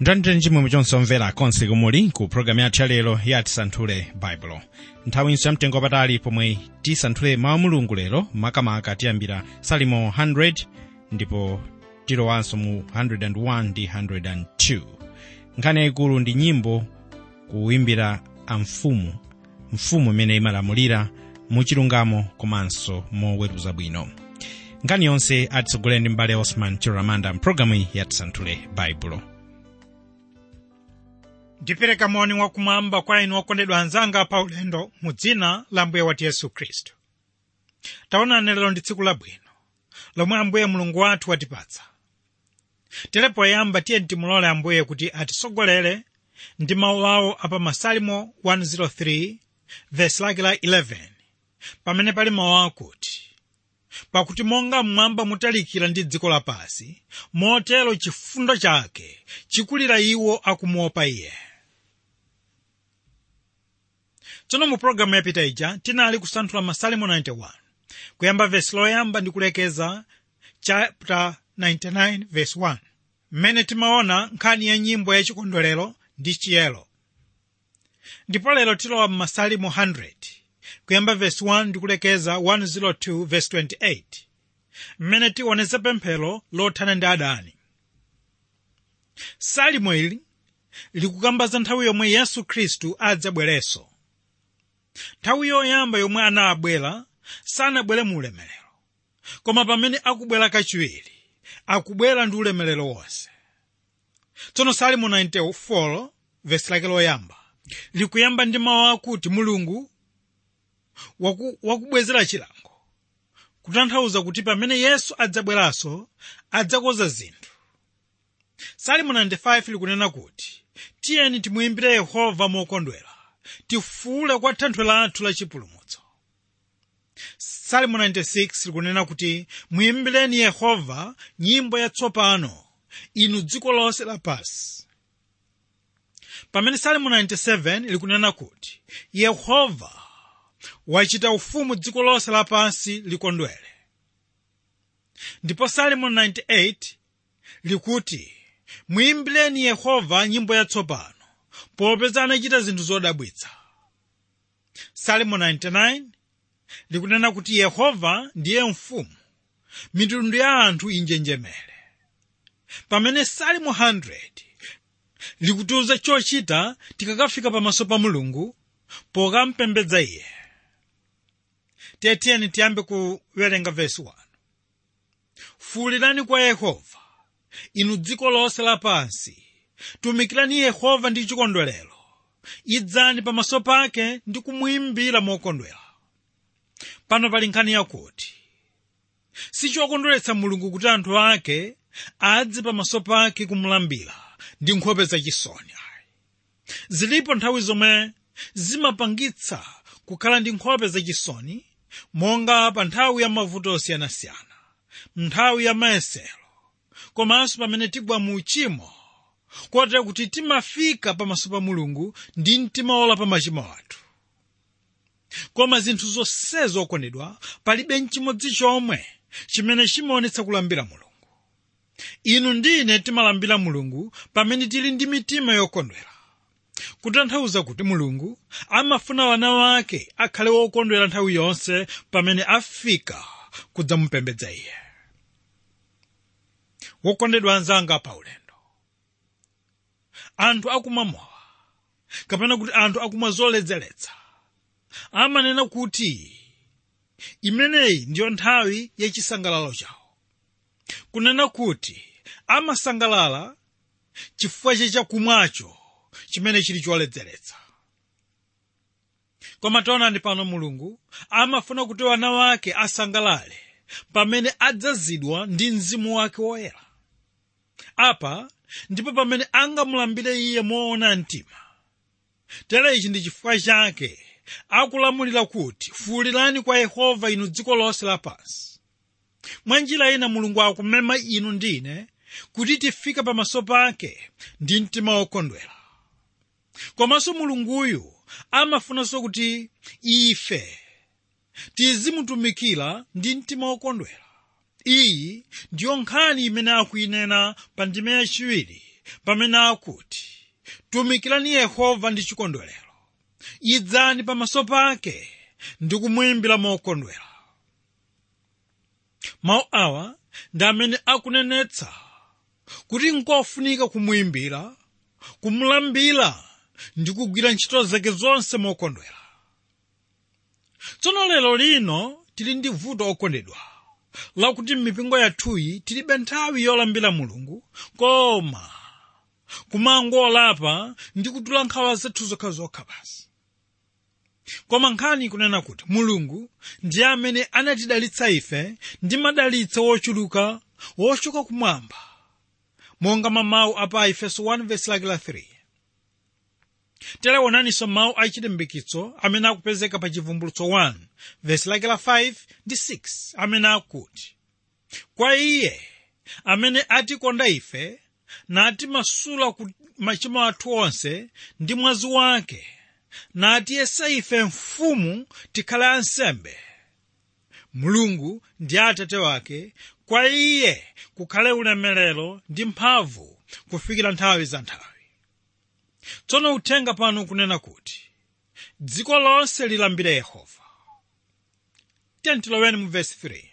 mtandire chimwemwe chonse omvera konse kumuli ku programu yathu yalero ya tisanthule baibulo nthawinso yamtengo wapatali pomwe tisanthule mawu a mulungu lero makamaka tiyambira salimo 100 ndipo tilowanso mu 101 ndi 102 nkhani yayikulu ndi nyimbo kuwimbira amfumu mfumu imene imalamulira muchilungamo komanso moweruza bwino nkhani yonse atitsogolera ndi mbale osman chiramanda mpulogalamu ya tisanthule baibulo ndipereka moni wakumwamba kwa inu okondedwa anzanga pa ulendo mu dzina la mbuye wathu yesu khristu taonani lero ndi tsiku labwino lomwe ambuye mulungu wathu watipatsa tere poyamba tiye timulole ambuye kuti atitsogolere ndi mawu awo apa masalimo 103 vesi lake la 11 pamene pali mawu akuti pakuti monga mmwamba mutalikira ndi dziko lapansi motero chifundo chake chikulira iwo akumuopa iye tsono mu pologalamu yapita ija tinali kusanthula masalimo 91 kuyamba vesi loyamba ndi kulekeza chapter 99 vesi 1 mmene timaona nkhani ya nyimbo yachikondwerero ndi chiyero ndipo lero tilowa mmasalimo 100 kuyamba vesi 1 ndi kulekeza 102 vesi 28 mmene tioneza pemphero lothana ndi adani salimo ili likukamba za nthawi yomwe yesu khristu adzabwerenso nthawi yoyamba yomwe anabwera sanabwere mu ulemerero koma pamene akubwera kachiwiri akubwera ndi ulemerero wonse tsono salimo 94 vesi lake loyamba likuyamba ndi mawu akuti mulungu waku, wakubwezera chilango kutanthauza kuti pamene yesu adzabweranso adzakoza zinthu salimo 95 likunena kuti tiyeni timuyimbire yehova mokondwera tifuule kwa thanthwe lathu la chipulumutso salimo 96 likunena kuti muyimbireni yehova nyimbo yatsopano inu dziko lonse lapansi pamene salimo 97 likunena kuti yehova wachita ufumu dziko lonse lapansi likondwere ndipo salimo 98 likuti muyimbireni yehova nyimbo yatsopano popeza anachita zinthu zodabwitsa salimo 99 likunena kuti yehova ndiye mfumu mitundu ya anthu injenjemere pamene salimo 100 likutiuza chochita tikakafika pamaso pa mulungu pokampembedza iye tiyeni tiyambe kuwerenga vesi 1 fuulirani kwa yehova inu dziko lonse lapansi tumikirani yehova ndi chikondwerero idzani pamaso pake ndi kumuyimbira mokondwera pano pali nkhani yakuti sichokondweretsa mulungu kuti anthu ake adze pamaso pake kumulambira ndi nkhope zachisoni zilipo nthawi zomwe zimapangitsa kukhala ndi nkhope zachisoni monga pa nthawi ya mavuto osiyanasiyana nthawi ya mayesero komanso pamene tigwa mu uchimo kotera kuti timafika pamaso pa mulungu ndi mtima wolapa machimo athu koma zinthu zonsezo okondedwa palibe nchimodzi chomwe chimene chimaonetsa kulambira mulungu inu ndine timalambira mulungu pamene tili ndi mitima yokondwera kutanthauza kuti mulungu amafuna wana wake akhale wokondwera nthawi yonse pamene afika kudzamupembedza iye wokondedwa anzanga pa ulendo anthu akumwa mowa kapena kuti anthu akumwa zoledzeretsa amanena kuti imeneyi ndiyo nthawi yachisangalalo chawo kunena kuti amasangalala chifukwa chachakumwacho chimene chili choledzeretsa koma taonani pano mulungu amafuna kuti wana wake asangalale pamene adzazidwa ndi mzimu wake woyera apa ndipo pamene angamulambire iye moona mtima tere ichi ndi chifukwa chake akulamulira kuti fuulirani kwa yehova inu dziko lonse lapansi mwa njira ina mulungu akumema inu ndine kuti tifike pamaso pake ndi mtima wokondwera komanso mulunguyu amafunanso kuti ife tizimutumikira ndi mtima wokondwera iyi ndiyo nkhani imene akuyinena pa ndime yachiwiri pamene akuti tumikirani yehova ndi chikondwerero idzani pamaso pake ndi kumuyimbira mokondwera mawu awa ndi amene akunenetsa kuti nkofunika kumuyimbira kumulambira ndi kugwira ntchito zake zonse mokondwera tsono lero lino tili ndi vuto okondedwa lakuti m'mipingo yathuyi tilibe nthawi yolambira mulungu koma kumangolapa ndi kutula nkhawa zathu zokhazokha basi koma nkhani ikunena kuti mulungu ndiye amene anatidalitsa ife ndi madalitso wochuluka wochoka kumwamba monga mamawu apa efeso 1 verse lake la 3 telewonaninso mawu achilimbikitso amene akupezeka pa chivumbulutso 1 verse lake la 5 ndi 6 amene akuti kwa iye amene atikonda ife natimasula ku machimo athu onse ndi mwazi wake natiyesa ife mfumu tikhale ansembe mulungu ndi atate wake kwa iye kukhale ulemerero ndi mphamvu kufikira nthawi za nthawi tsono uthenga pano kunena kuti dziko lonse lilambire yehova tentiloweni mu vesi 3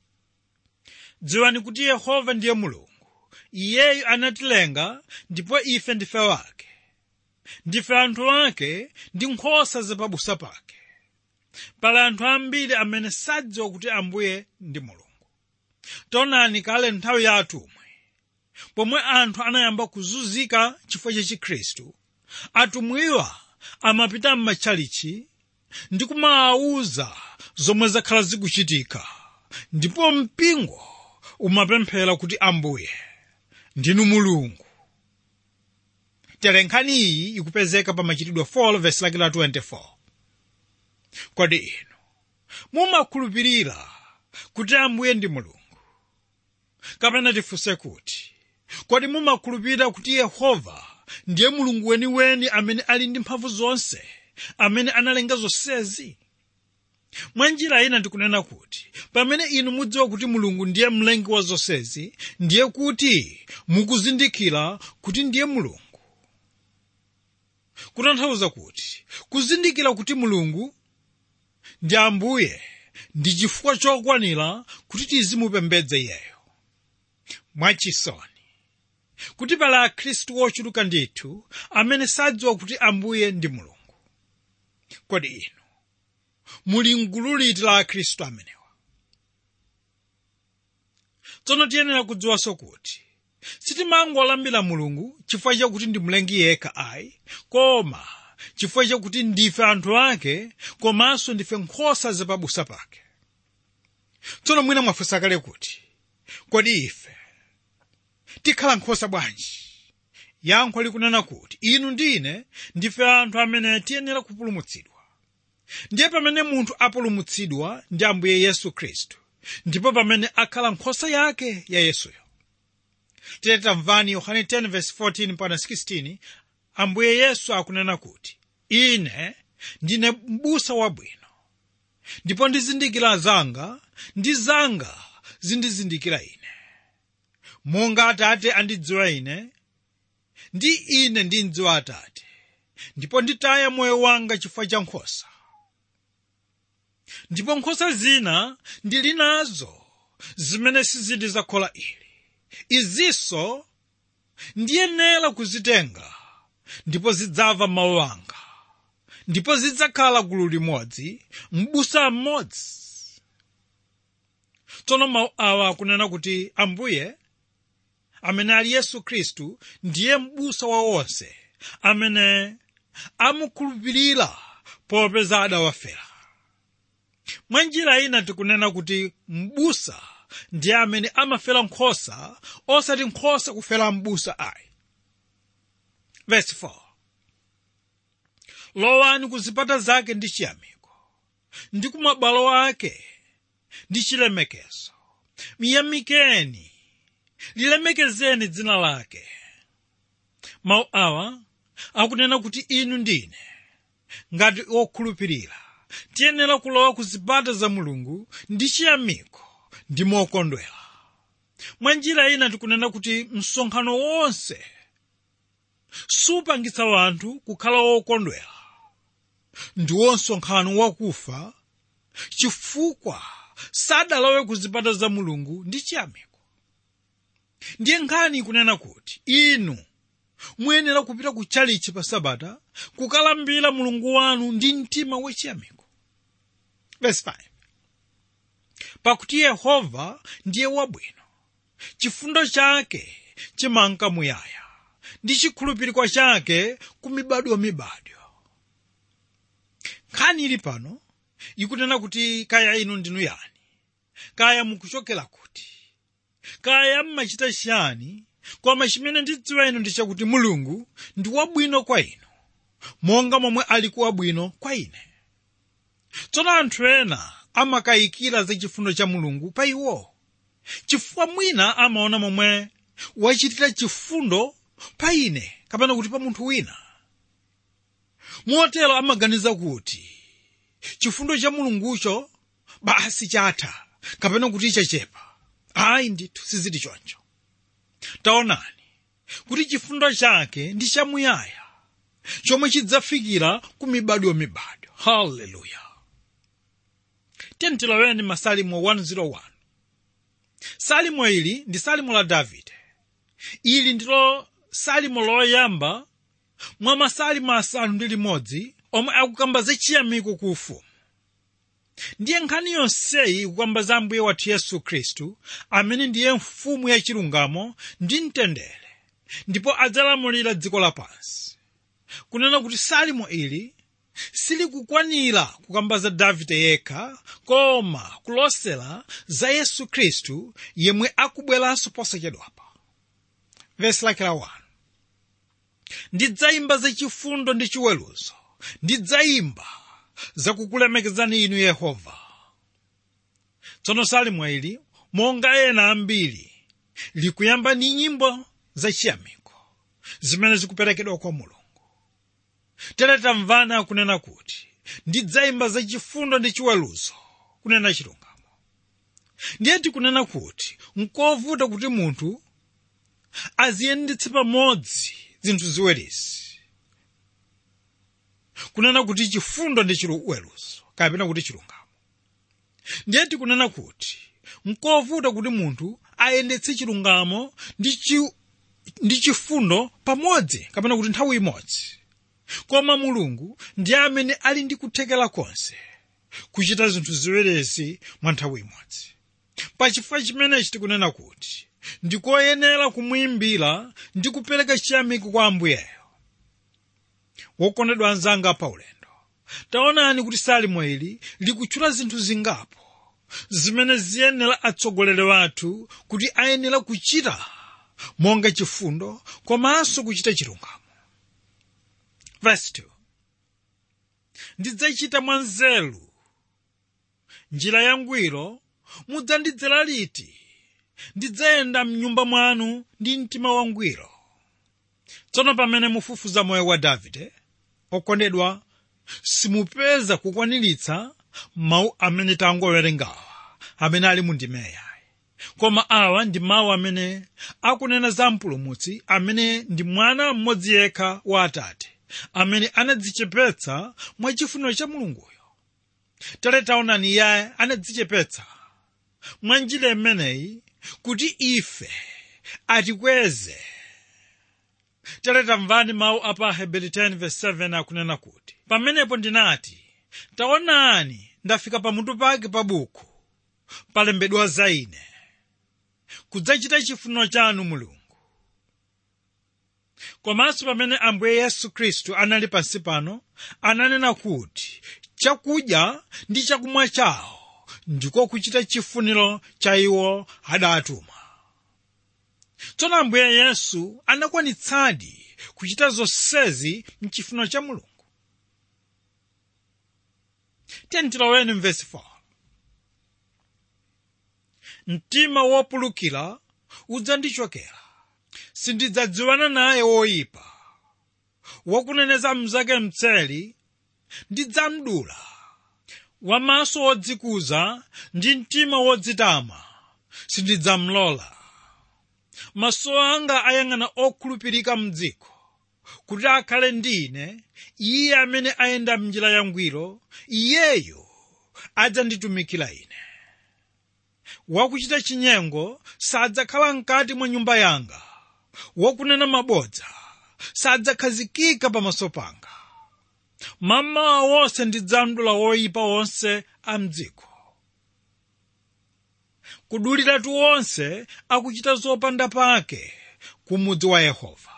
dziwani kuti yehova ndiye mulungu iyeyu anatilenga ndipo ife ndife wake ndife anthu ake ndi nkhosa zapabusa pake pali anthu ambiri amene sadziwa kuti ambuye ndi mulungu taonani kale nthawi ya atumwi pomwe anthu anayamba kuzunzika chifukwa cha chikhristu atumwiwa amapita m'matchalichi ndi kumaawuza zomwe zakhala zikuchitika ndipo mpingo umapemphera kuti ambuye ndinu mulungu tere nkhani iyi ikupezeka pa machitidwe 4 verse lake la 24 kodi inu mumakhulupirira kuti ambuye ndi mulungu kapena tifunse kuti kodi mumakhulupirira kuti yehova ndiye mulungu weniweni amene ali ndi mphamvu zonse amene analenga zonsezi mwa njira ina ndikunena kuti pamene inu mudziwa kuti mulungu ndiye mlengi wa zonsezi ndiye kuti mukuzindikira kuti ndiye mulungu kutanthauza kuti kuzindikira kuti mulungu ndi ambuye ndi chifukwa chokwanira kuti tizimupembedza iyeyo mwachisoni kuti pali akhristu ochuluka ndithu amene sadziwa kuti ambuye ndi mulungu kodi inu muli mgulu liti la akhristu amenewa tsono tiyenera kudziwanso kuti sitimangolambira mulungu chifukwa chakuti ndi mlengi yekha ayi koma chifukwa chakuti ndife anthu ake komanso ndife nkhosa zapabusa pake tsono mwina mwafunsa kale kuti kodi ife tikhala nkhosa bwanji yankho likunena kuti inu ndine ndife anthu amene tiyenera kupulumutsidwa ndiye pamene munthu apulumutsidwa ndi ambuye yesu khristu ndipo pamene akhala nkhosa yake ya yesuyo tiletamvani yohane 10:14 mpaka 16 ambuye yesu akunena kuti ine ndine m'busa wabwino ndipo ndizindikira zanga ndi zanga zindizindikira ine monga atate andidziwa ine ndi ine ndimdziwa atate ndipo nditaya moyo wanga chifukwa cha nkhosa ndipo nkhosa zina ndili nazo zimene sizili za khola ili izinso ndiyenera kuzitenga ndipo zidzamva mawu anga ndipo zidzakhala gulu limodzi m'busa mmodzi tsono mawu awa akunena kuti ambuye amene ali yesu khristu ndiye m'busa wa onse amene amukhulupirira popeza adawafera mwa njira ina tikunena kuti m'busa ndiye amene amafera nkhosa osati nkhosa kufera m'busa ayi verse 4 lowani ku zipata zake ndi chiyamiko ndi ku mabwalo ake ndi chilemekezo miyamikeni lilemekezeni dzina lake mawu awa akunena kuti inu ndine ngati okhulupirira tiyenera kulowa ku zipata za mulungu ndi chiyamiko ndi mokondwera mwa njira ina tikunena kuti msonkhano wonse supangitsa wanthu kukhala wokondwera ndiwo msonkhano wakufa chifukwa sadalowe ku zipata za mulungu ndi chiyamiko ndiye nkhani ikunena kuti inu muyenera kupita ku chalichi pa sabata kukalambira mulungu wanu ndi mtima wachiyamiko verse 5 pakuti yehova ndiye wabwino chifundo chake chimanka muyaya ndi chikhulupiriko chake ku mibadwomibadwo nkhani ili pano ikunena kuti kaya inu ndinu yani kaya mukuchokera kuti kaya mmachita chiyani koma chimene ndidziwa inu ndi chakuti mulungu ndi wabwino kwa inu monga momwe ali kuwabwino kwa ine tsono anthu ena amakayikira za chifundo cha mulungu pa iwo chifukwa mwina amaona momwe wachitira chifundo pa ine kapena kuti pa munthu wina motero amaganiza kuti chifundo cha mulungucho basi chatha kapena kuti chachepa ayi ndithu sizili choncho taonani kuti chifundo chake ndi chamuyaya chomwe chidzafikira ku mibadwomibadwo haleluya tentiloweni masalimo 101 salimo ili ndi salimo la davide ili ndilo salimo loyamba mwa masalimo asanu ndi limodzi omwe akukamba za chiyamiko ku ufumu ndiye nkhani yonseyi ikukamba za ambuye wathu yesu khristu amene ndiye mfumu yachilungamo ndi mtendere ndipo adzalamulira dziko lapansi kunena kuti salimo ili silikukwanira kukamba za davide yekha koma kulosera za yesu khristu yemwe akubweranso posachedwapa vesi lake la 1 ndidzayimba zachifundo ndi chiweruzo ndidzayimba zakukulemekezani inu yehova tsono salimo ili monga ena ambiri likuyamba ndi nyimbo zachiyamiko zimene zikuperekedwa kwa mulungu tere tamvana akunena kuti ndidzayimba zachifundo ndi chiweruzo kunena chilungamo ndiye tikunena kuti nkovuta kuti munthu aziyendetse pamodzi zinthu ziwirizi kunena kuti chifundo ndi chiweruzo kapena kuti chilungamo ndiye tikunena kuti nkovuta kuti munthu ayendetse chilungamo ndi chi- ndi chifundo pamodzi kapena kuti nthawi imodzi koma mulungu ndiye amene ali ndi kuthekera konse kuchita zinthu ziwirizi mwa nthawi imodzi pachifukwa chimenechi tikunena kuti ndikoyenera kumuyimbira ndi kupereka chiyamiko kwa ambuyeyo wokondedwa anzanga pa ulendo taonani kuti salimo ili likutchula zinthu zingapo zimene ziyenera atsogoleri wathu kuti ayenera kuchita monga chifundo komanso kuchita chilungamo Verse 2. ndidzachita mwanzeru njira yangwiro mudzandidzera liti ndidzayenda mnyumba mwanu ndi mtima wangwiro tsono pamene mufufuza moyo wa davide okondedwa simupeza kukwaniritsa mawu amene tangowerengawa amene ali mu ndimeyayi koma awa ndi mawu amene akunena za mpulumutsi amene ndi mwana mmodzi yekha wa atate amene anadzichepetsa mwa chifuniro cha mulunguyo tere taonani iye anadzichepetsa mwa njira imeneyi kuti ife atikweze tere tamvani mawu apa aheberi 10:7 akunena kuti pamenepo ndinati taonani ndafika pamutu pake pa buku palembedwa za ine kudzachita chifuniro chanu mulungu komanso pamene ambuye yesu khristu anali pansi pano ananena kuti chakudya ndi chakumwa chawo ndiko kuchita chifuniro cha iwo adatuma tsono ambuye yesu anakwanitsadi kuchita zonsezi mchifuniro cha mulungu tentiloweni mvesi 4 mtima wopulukira udzandichokera sindidzadziwana naye woyipa wakuneneza mnzake mtseli ndidzamdula wamaso wodzikuza ndi mtima wodzitama sindidzamlola maso anga ayang'ana okhulupirika mdziko kuti akhale ndi ine iye amene ayenda m'njira yangwiro iyeyo adzanditumikira ine wakuchita chinyengo sadzakhala mkati mwa nyumba yanga wakunena mabodza sadzakhazikika pamaso panga mamawa wonse ndidzamdula woyipa wonse a mdziko kuduliratu wonse akuchita zopanda pake ku mudzi wa yehova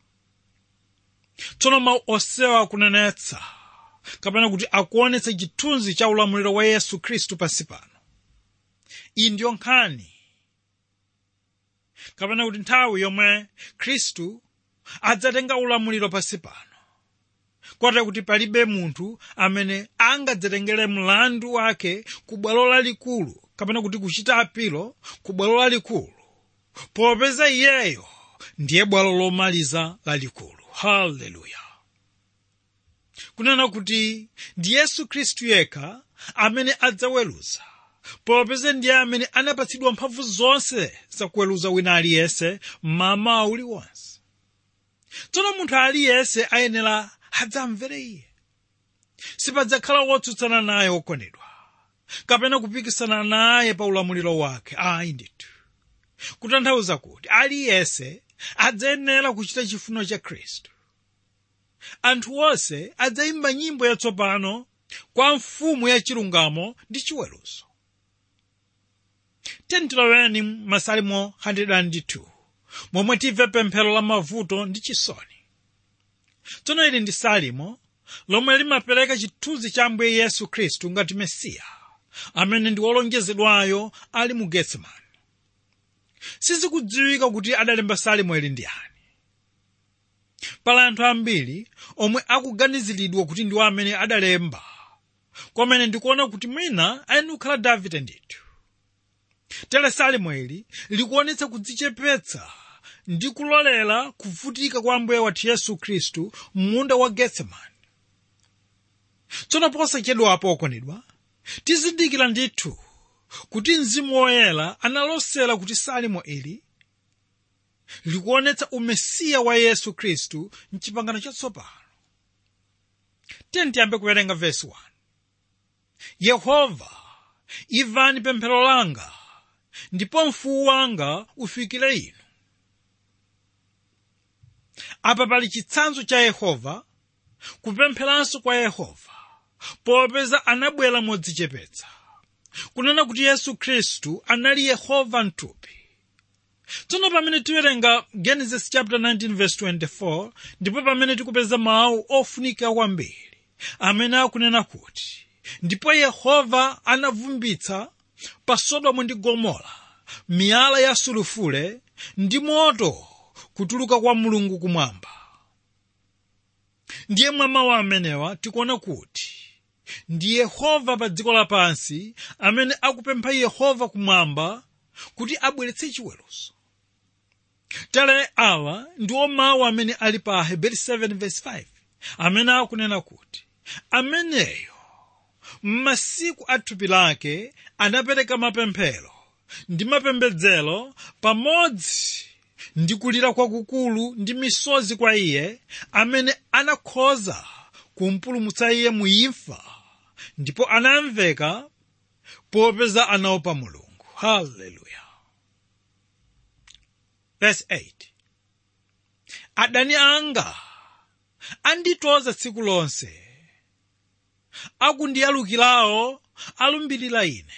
tsono mawu onsewa akunenetsa kapena kuti akuonetsa chithunzi cha ulamuliro wa yesu khristu pansi pano iyi ndiyo nkhani kapena kuti nthawi yomwe khristu adzatenga ulamuliro pansi pano kotero kuti palibe munthu amene angadzatengere mlandu wake ku bwalo lalikulu kapena kuti kuchita apilo ku bwalo lalikulu popeza iyeyo ndiye bwalo lomaliza lalikulu haleluya kunena kuti ndi yesu khristu yekha amene adzaweruza popeza ndiye amene anapatsidwa mphamvu zonse zakuweruza wina aliyense mmawa uliwonse tsono munthu aliyense ayenera adzamvere iye sipadzakhala wotsutsana naye wokondedwa kapena kupikisana naye pa ulamuliro wake ayi ndithu kutanthauza kuti aliyense adzayenera kuchita chifuniro cha khristu anthu onse adzayimba nyimbo yatsopano kwa mfumu ya chilungamo ndi chiweruzo tentiloweni masalimo 102 momwe timve pemphero la mavuto ndi chisoni tsono ili ndi salimo lomwe limapereka chithunzi cha ambuye yesu khristu ngati mesiya amene ndi wolonjezedwayo ali mu getsemani sizikudziwika kuti adalemba salimo ili ndi ani pala anthu ambiri omwe akuganiziridwa kuti ndiwo amene adalemba komene ndikuona kuti mwina ayenera kukhala davide ndithu tere salimo ili likuonetsa kudzichepetsa ndi kulolera kuvutika kwa ambuye wathu yesu khristu m'munda wa getsemani tsono posachedwapo okondedwa tizindikira ndithu kuti mzimu woyera analosera kuti salimo ili likuonetsa umesiya wa yesu khristu mchipangano chatsopano tiyambe kuwerenga vesi 1 yehova imvani pemphero langa ndipo mfuwu wanga ufikire inu apa pali chitsanzo cha yehova kupempheranso kwa yehova popeza anabwera modzichepetsa kunena kuti yesu khristu anali yehova mthupi tsono pamene tiwerenga genesis chapter 19 verse 24 ndipo pamene tikupeza mawu ofunika kwambiri amene akunena kuti ndipo yehova anavumbitsa pa sodomu ndi gomora miyala ya sulufule ndi moto kutuluka kwa mulungu kumwamba ndiye mwa mawu amenewa tikuona kuti ndi yehova pa dziko lapansi amene akupempha yehova kumwamba kuti abweretse chiweruzo tere awa ndiwo mawu amene ali pa heberi 7 verse 5 amene akunena kuti ameneyo m'masiku a thupi lake anapereka mapemphero ndi mapembedzero pamodzi ndi kulira kwakukulu ndi misozi kwa iye amene anakhoza kumpulumutsa iye mu imfa ndipo anamveka popeza anaopa mulungu haleluya verse 8 adani anga anditoza tsiku lonse akundiyalukirawo alumbirira ine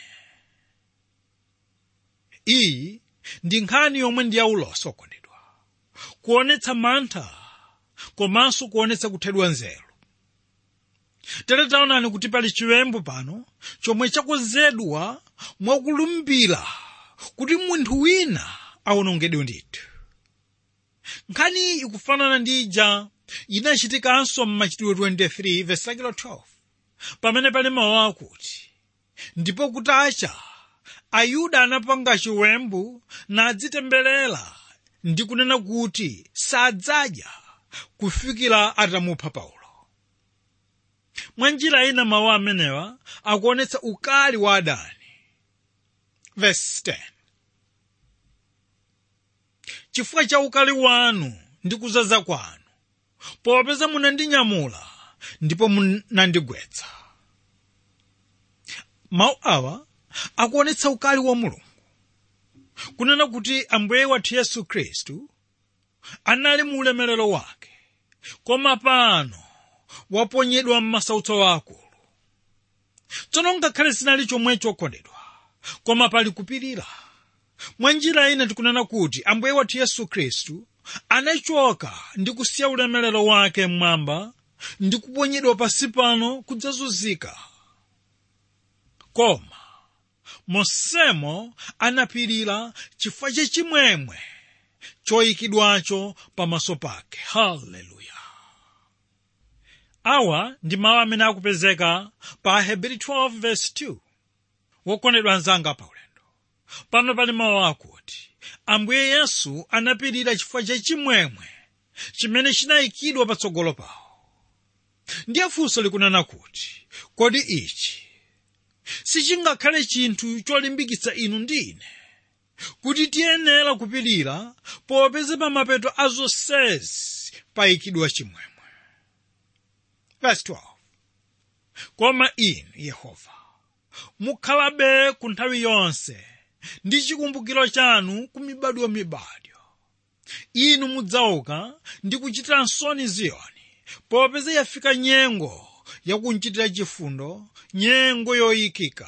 iyi ndi nkhani yomwe ndi yaulosi okondedwa kuonetsa mantha komanso kuonetsa kuthedwa nzeru tere taonani kuti pali chiwembu pano chomwe chakonzedwa mwakulumbira kuti munthu wina awonongedwe ndithu nkhani iyi ikufanana ndi ija inachitikanso m'machitidwe 23 verse 12 pamene pali mawu akuti ndipo kutacha ayuda anapanga chiwembu nadzitemberera ndi kunena kuti sadzadya kufikira atamupha paulo mwa njira ina mawu amenewa akuonetsa ukali wa adani verse 10 chifukwa cha ukali wanu ndi kuzaza kwanu popeza munandinyamula ndipo munandigwetsa mawu awa akuonetsa ukali wa mulungu kunena kuti ambuye wathu yesu khristu anali mu ulemerero wake koma pano waponyedwa m'masautso akulu tsono ngakhale zinali chomwe chokondedwa koma pali kupirira mwa njira ina tikunena kuti ambuye wathu yesu khristu anachoka ndi kusiya ulemerero wake mmwamba ndi kuponyedwa pasi pano kudzazunzika koma monsemo anapirira chifukwa chachimwemwe choyikidwacho pamaso pake haleluya awa ndi mawu amene akupezeka pa hebrew 12:2 wokondedwa anzanga paulendo pano pali mawu akuti ambuye yesu anapirira chifukwa chachimwemwe chimene chinayikidwa patsogolo pawo ndiye funso likunena kuti kodi ichi sichingakhale chinthu cholimbikitsa inu ndi ine kuti tiyenera kupirira popeza pa mapeto a zonsezi payikidwa chimwemwe Verse 12. koma inu yehova mukhalabe ku nthawi yonse ndi chikumbukiro chanu ku mibadwo mibadwo inu mudzauka ndi kuchitira nsoni ziyoni popeza yafika nyengo yakunchitira chifundo nyengo yoyikika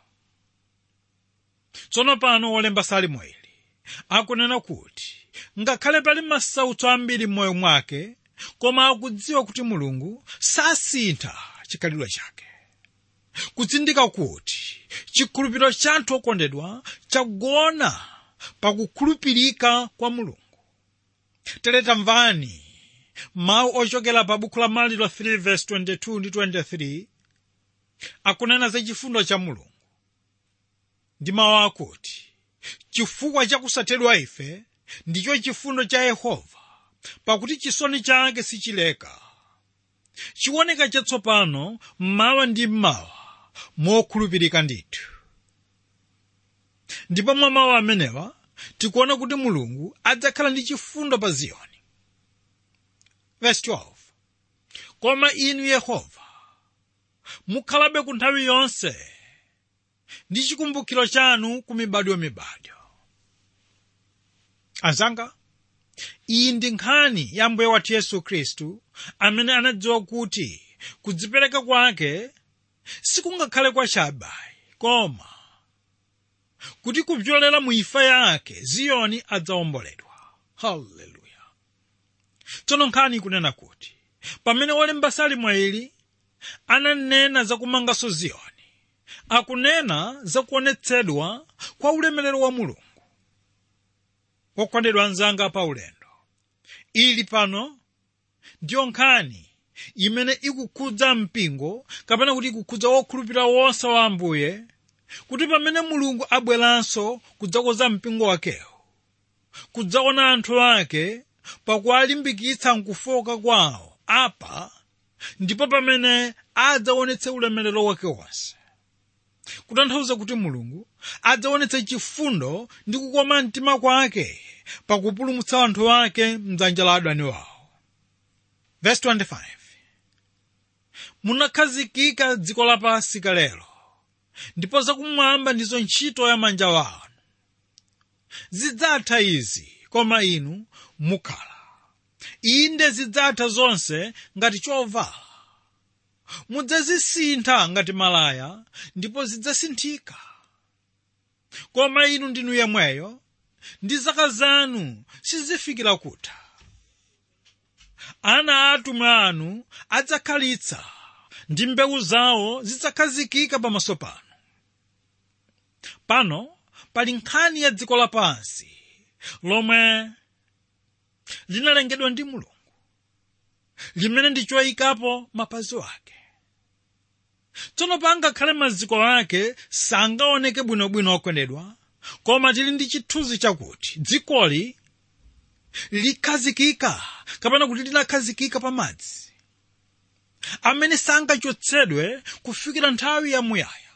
tsono pano wolemba salimo ili akunena kuti ngakhale pali masautso ambiri m'moyo mwake koma akudziwa kuti mulungu sasintha chikhalidwe chake kutsindika kuti chikhulupiriro cha anthu okondedwa chagona pakukhulupirika kwa mulungu tere tamvani mawu ochokera pa buku la maliro 3 verse 22 ndi 23 akunena za chifundo cha mulungu ndi mawu akuti chifukwa chakusathedwa ife ndicho chifundo cha yehova pakuti chisoni chake sichileka chiwoneka chatsopano mmawa ndi mmawa mokhulupirika ndithu ndipo mwa mawu amenewa tikuona kuti mulungu adzakhala ndi chifundo pa ziyoni Verse 12. koma inu yehova mukhalabe ku nthawi yonse ndi chikumbukiro chanu ku mibadwo mibadwo anzanga iyi ndi nkhani ya mbuye wathu yesu khristu amene anadziwa kuti kudzipereka kwake sikungakhale kwa chabai koma kuti kupyolera mu imfa yake ziyoni adzawomboledwa haleluya tsono nkhani ikunena kuti pamene wolemba salimo ili ananena za kumanganso ziyoni akunena za kuonetsedwa kwa ulemerero wa mulungu okondedwa anzanga pa ulendo ili pano ndiyo nkhani imene ikukhudza mpingo kapena kuti ikukhudza wokhulupirira wonse wa ambuye kuti pamene mulungu abweranso kudzakoza mpingo wakewo kudzaona anthu ake pakuwalimbikitsa mkufoka kwawo apa ndipo pamene adzaonetse ulemerero wake wonse kutanthauza kuti mulungu adzaonetse chifundo ndi kukoma mtima kwake pakupulumutsa anthu ake mdzanja la adani wawo Verse 25 munakhazikika dziko lapansi kalelo ndipo zakumwamba ndizo ntchito ya manja wanu zidzatha izi koma inu mukhala inde zidzatha zonse ngati chovala mudzazisintha ngati malaya ndipo zidzasinthika koma inu ndinu yemweyo ndi zaka zanu sizifikira kutha ana atumwi anu adzakhalitsa ndi mbewu zawo zidzakhazikika pamaso panu pano pali nkhani ya dziko lapansi lomwe linalengedwa ndi mulungu limene ndi choyikapo mapazi ake tsono pangakhale maziko ake sangaoneke bwinobwino okondedwa koma tili ndi chithunzi chakuti dzikoli likhazikika kapena kuti linakhazikika pa madzi amene sangachotsedwe kufikira nthawi yamuyaya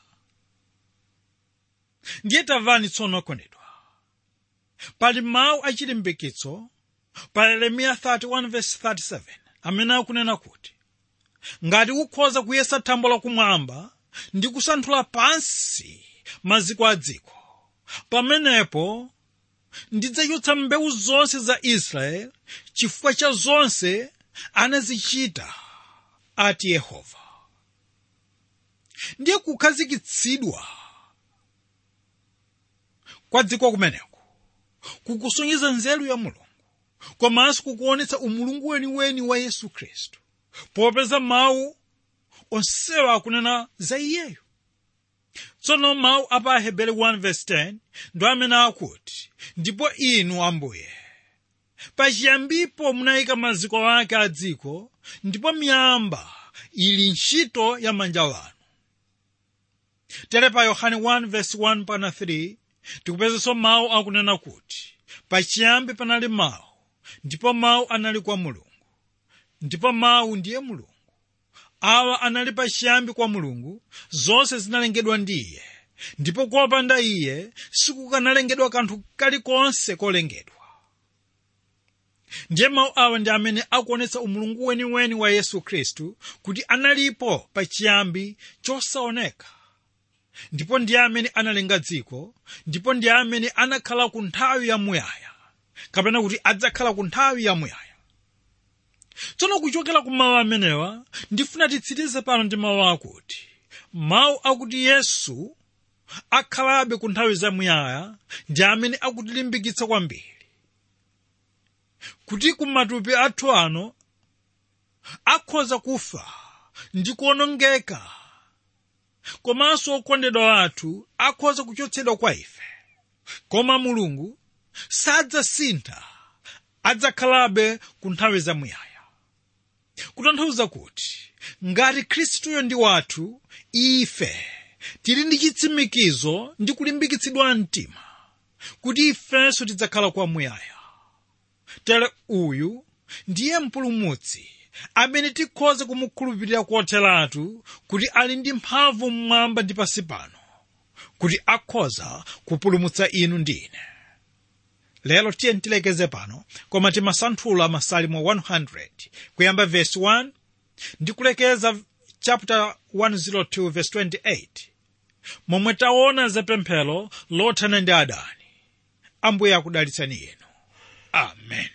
ndiye tamvani tsono okondedwa pali mawu achilimbikitso pa yeremiya 31:37 amene akunena kuti ngati ukhoza kuyesa thambo lakumwamba ndi kusanthula pansi maziko a dziko pamenepo ndidzachotsa mbewu zonse za israeli chifukwa cha zonse anazichita ati yehova ndiye kukhazikitsidwa kwa dziko kumeneko kukusonyeza nzeru ya mulungu komanso kukuonetsa umulungu weniweni wa yesu khristu popeza mawu onsewa akunena za iyeyo tsono mawu a pa ahebere 1:10 ndo amene akuti ndipo inu ambuye pachiyambipo munayika maziko ake a dziko ndipo miyamba ili ntchito ya manja wanu tere pa yohane 1:1 pana 3 tikupezanso mawu akunena kuti pachiyambi panali mawu ndipo mawu anali kwa mulungu ndipo mawu ndiye mulungu awa anali pachiyambi kwa mulungu zonse zinalengedwa ndi iye ndipo kopanda iye sikukanalengedwa kanthu kalikonse kolengedwa ndiye mawu awa ndi amene akuonetsa umulungu weniweni wa yesu khristu kuti analipo pachiyambi chosaoneka ndipo ndiye amene analenga dziko ndipo ndiye amene anakhala ku nthawi yamuyaya kapena kuti adzakhala ku nthawi yamuyaya tsono kuchokera ku mawu amenewa ndifuna titsirize pano ndi mawu akuti mawu akuti yesu akhalabe ku nthawi zamuyaya ndi amene akutilimbikitsa kwambiri kuti kumatupi athu ano akhoza kufa ndi kuonongeka komanso okondedwa athu akhoza kuchotsedwa kwa ife koma mulungu sadzasintha adzakhalabe ku nthawi zamuyaya kutanthauza kuti ngati khristuyo ndi wathu ife tili ndi chitsimikizo ndi kulimbikitsidwa mtima kuti ifenso tidzakhala kwamuyaya tere uyu ndiye mpulumutsi amene tikhoza kumukhulupirira kotheratu kuti ali ndi mphamvu mmwamba ndi pansi pano kuti akhoza kupulumutsa inu ndi ine lero tiye tilekeze pano koma timasanthula masalimo 100 kuyamba verse 1 ndi kulekeza chapter 102 verse 28 momwe taona zapemphero lothana ndi adani ambuye akudalitsani inu amen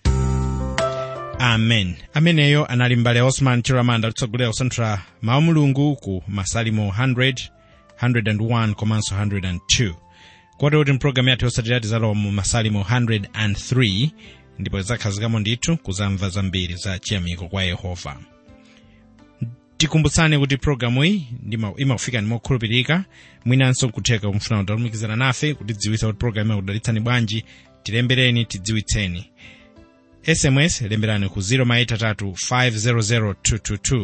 amen ameneyo anali mbale osman chiramanda kutsogolera kusanthula mawu mulungu ku masalimo 100 101 komanso 102 kotero kuti mpulogalamu yathu yotsatira tizalowa mu masalimo 103 ndipo tidzakhazikamo ndithu kuzamva zambiri za chiyamiko kwa yehova tikumbutsani kuti pulogalamu iyi imakufika ndi mokhulupirika mwinanso nkutheka kumfuna kutalumikizana nafe kutidziwitsa kuti pulogalamu imakudalitsani bwanji tilembereni tidziwitseni sms lemberani ku 0maitatu 500222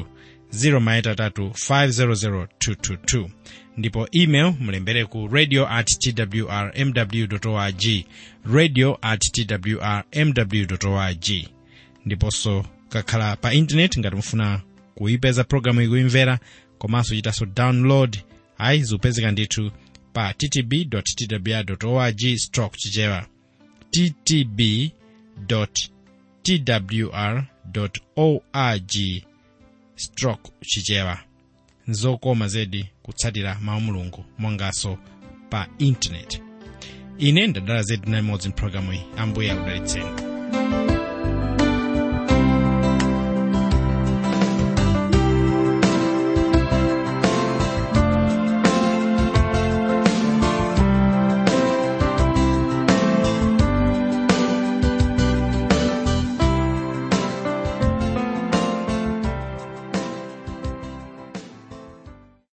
0maitatu ndipo email mulembere ku radio at twrmw org radio at twrmw org ndiponso kakhala pa intaneti ngati mufuna kuipeza programu iyi kuimvera komanso chitanso download ayi zikupezeka ndithu pa ttb twr org stroke chichewa ttb twr org stroke chichewa nzokoma zedi kutsatira mawu mulungu monganso pa intaneti ine ndadala zedi nalimodzi mpulogalamu iyi ambuye akudalitseni